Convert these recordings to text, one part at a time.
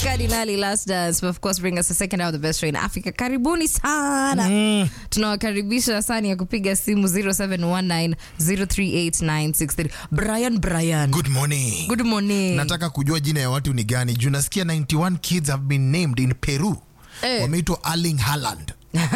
Cardinali last dance, but of course bring us the second hour of the best show in Africa. Karibuni sana. Tunawakaribisha sana ya kupiga simu 0719038963. Brian Brian. Good morning. Good morning. Nataka kujua jina ya watu ni gani juu nasikia 91 kids have been named in Peru. Eh. Wameitwa Erling Haaland.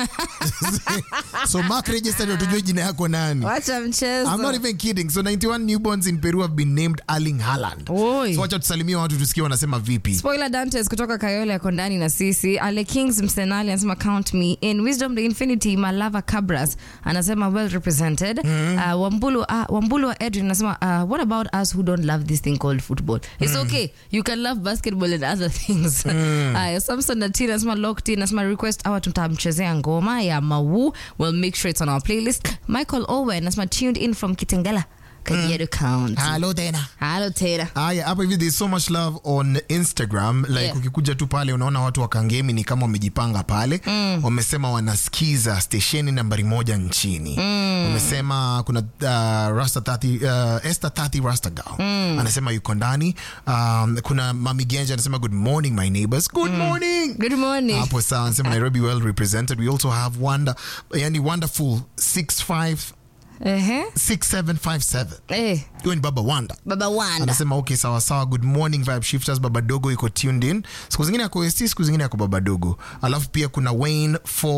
so mark register ndio tujue jina yako nani. Wacha mchezo. I'm not even kidding. So 91 newborns in Peru have been named Erling Haaland. Oi. So wacha tusalimie watu tusikie wanasema vipi. Spoiler Dantes kutoka Kayole yako ndani na sisi. Ale Kings Msenali anasema count me in. Wisdom the Infinity Malava Cabras anasema well represented. Uh, Wambulu, uh, Wambulu wa Edwin anasema uh, what about us who don't love this thing called football? It's okay. You can love basketball and other things. Uh, Samson Natina anasema locked in anasema request awa tutamchezea ngoma ya Mawu. We'll make sure it's on our playlist. Michael Owen anasema tuned in from Kitengela. Kajiado County. Hello tena. Hello Tera. Aya, hapa hivi there's so much love on Instagram like Yeah. ukikuja tu pale unaona watu wa Kangemi ni kama wamejipanga pale wamesema wanasikiza stesheni nambari moja nchini wamesema kuna uh, Rasta 30, uh, Esther 30 Rasta Girl anasema yuko ndani um, kuna Mami Genja anasema good morning my neighbors good morning Good morning. hapo sawa anasema Nairobi well represented we also have wonder yani wonderful 65 Ehe. 6757 Eh, huyo ni baba Wanda Baba Wanda. anasema okay sawa sawa good morning vibe shifters baba dogo iko tuned in siku zingine yako st siku zingine yako baba dogo alafu pia kuna wayne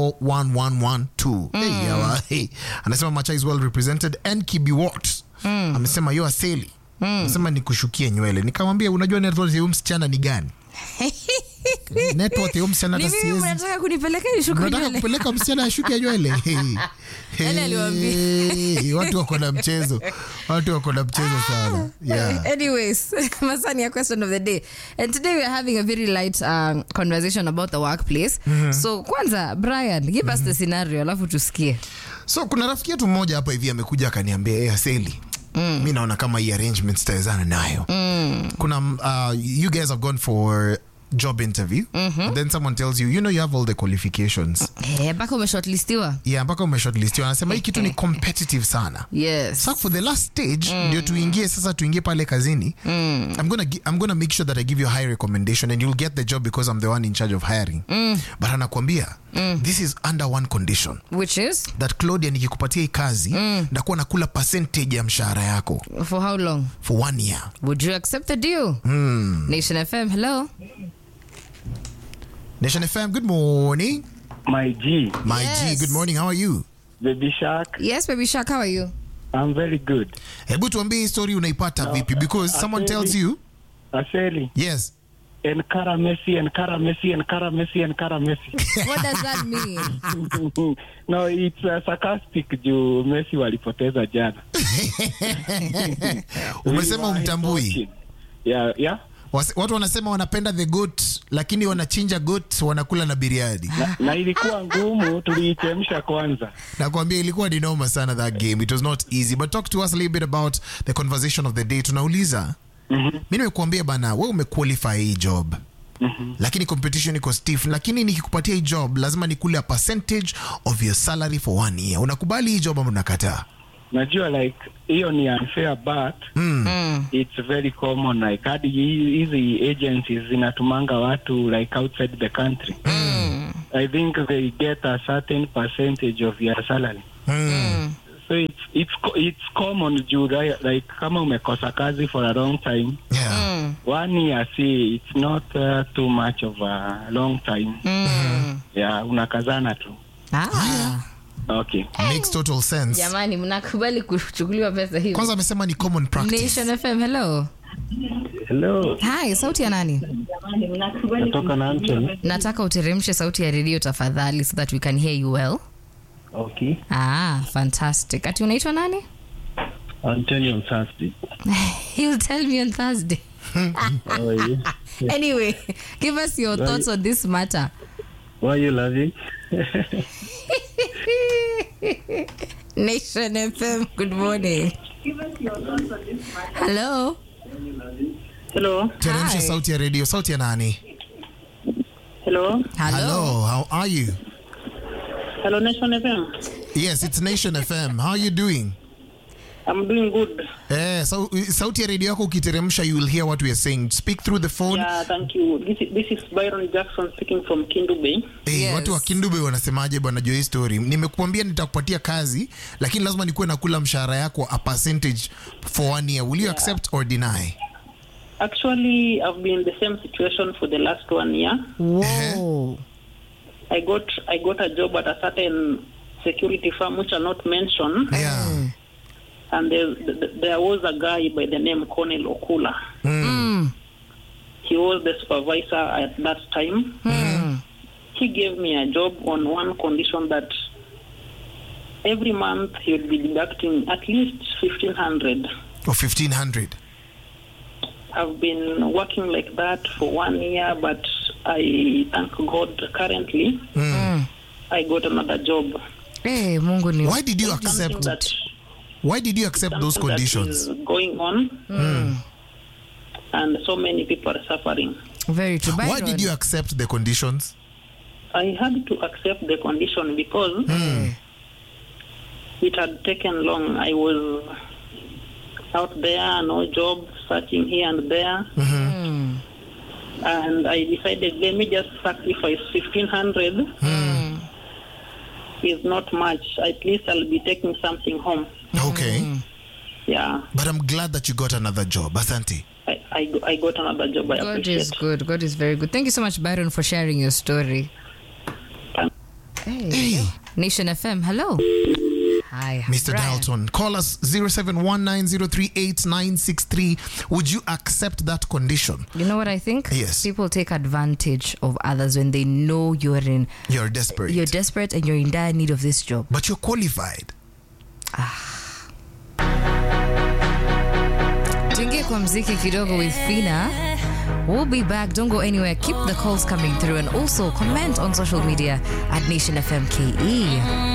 41112 hey, yawa, hey. anasema macha is well represented and kibiwot amesema yo aseli anasema nikushukie nywele nikamwambia unajua network ya huyu msichana ni gani network ya huyu msichana Ni hata mimi siwezi mnataka kunipeleka nishuku nataka nywele? kupeleka msichana ashuke nywele Hey. Nani aliwaambia? Hey, watu wako na mchezo watu wako na mchezo sana yeah. Anyways, Masani, a question of the day. And today we are having a very light um, conversation about the workplace. So, kwanza, Brian, give us the scenario, alafu tusikie. so kuna rafiki yetu mmoja hapa hivi amekuja akaniambia hey, aseli mm. mi naona kama hii arrangement sitawezana nayo mm. kuna uh, you guys have gone for job interview and then someone tells you you know you have all the qualifications Eh, mpaka umeshortlistiwa? yeah mpaka umeshortlistiwa anasema hii kitu ni competitive sana Yes. so for the last stage ndio tuingie sasa tuingie pale kazini I'm, gonna, gi- I'm gonna make sure that I give you a high recommendation and you'll get the job because I'm the one in charge of hiring but anakuambia this is under one condition Which is? that Claudia nikikupatia hii kazi ndakuwa nakula percentage ya mshahara yako For how long? for one year Would you accept the deal? Nation FM, hello. Nation FM good morning My G, my Yes. G good morning how are you Baby Shark, Yes, baby Shark, how are you? I'm very good. hebu tuambie hii story unaipata vipi because someone Aseli. tells you Aseli, yes Enkara Messi, Enkara Messi, Enkara Messi, Enkara Messi. What does that mean? no, it's uh, sarcastic juu Messi walipoteza jana. umesema We were umtambui talking. Yeah, yeah. Wase- watu wanasema wanapenda the goat lakini wanachinja goat wanakula na biriani Na, na ilikuwa ngumu, tuliichemsha kwanza. nakwambia ilikuwa ni noma sana that game it was not easy but talk to us a little bit about the conversation of the day tunauliza mi nimekuambia bana we umequalify hii job lakini competition iko stiff lakini nikikupatia hii job lazima nikule a percentage of your salary for one year unakubali hii job ama unakataa Najua like hiyo ni unfair but Mm. it's very common like hadi hi- hizi agencies zinatumanga watu like outside the country. I think they get a certain percentage of your salary. mm. so it's it's co- it's common juu ri- like kama umekosa kazi for a long time yeah. Mm. one year see it's not uh, too much of a long time Mm. yeah unakazana tu Ah. okay makes total sense Jamani, mnakubali kuchukuliwa pesa hivi? kwanza amesema ni common practice Nation FM, hello. hello Hi, sauti ya nani? natoka na Anthony Nataka uteremshe sauti ya redio tafadhali so that we can hear you well. okay Ah, fantastic. Ati unaitwa nani? Anthony on Thursday He'll tell me on Thursday. how are you Anyway, give us your thoughts on this matter. why are you laughing Nation FM, good morning. Hello. Hello. teremsha Hi. sauti ya radio sauti ya nani Hello. Hello. how are you Hello, Nation FM. yes it's nation fm how are you doing I'm doing good. Eh, sau, sauti ya redio yako ukiteremsha you will hear what we are saying. Speak through the phone. Yeah, thank you. This is, this is Byron Jackson speaking from Kindu Bay. Eh, Yes. watu wa Kindube wanasemaje bwana Joy story? Nimekuambia nitakupatia kazi lakini lazima nikuwe nakula mshahara yako a percentage for one year. Will you accept or deny? Actually, I've been in the same situation for the last one year. Whoa. I got I got a job at a certain security firm which I'll not mention, Yeah. and there, th- there was a guy by the name Cornel Okula. Mm. He was the supervisor at that time. He gave me a job on one condition that every month he would be deducting at least fifteen hundred. Or 1500. I've been working like that for one year, but I thank God currently I got another job. Eh, Mungu ni Why did you Something accept that, Why did you accept those something that conditions? is going on, and so many people are suffering. very true. Why Byron. did you accept the conditions? I had to accept the condition because it had taken long. I was out there, no job, searching here and there. And I decided, let me just sacrifice 1500 Is not much. At least I'll be taking something home. Okay. Yeah, But I'm glad that you got another job. Asante. I, I, I got another job. I God appreciate is good. God is very good. Thank you so much, Byron, for sharing your story. Hey. Hey, Nation FM, hello. Hi, Mr. Brian. Dalton, call us 0719038963. Would you accept that condition? You know what I think? Yes. People take advantage of others when they know you're in You're desperate. you're desperate and you're in dire need of this job. but you're qualified. Tuingie kwa mziki kidogo with Fina. We'll be back. Don't go anywhere. Keep the calls coming through and also comment on social media at Nation FM KE.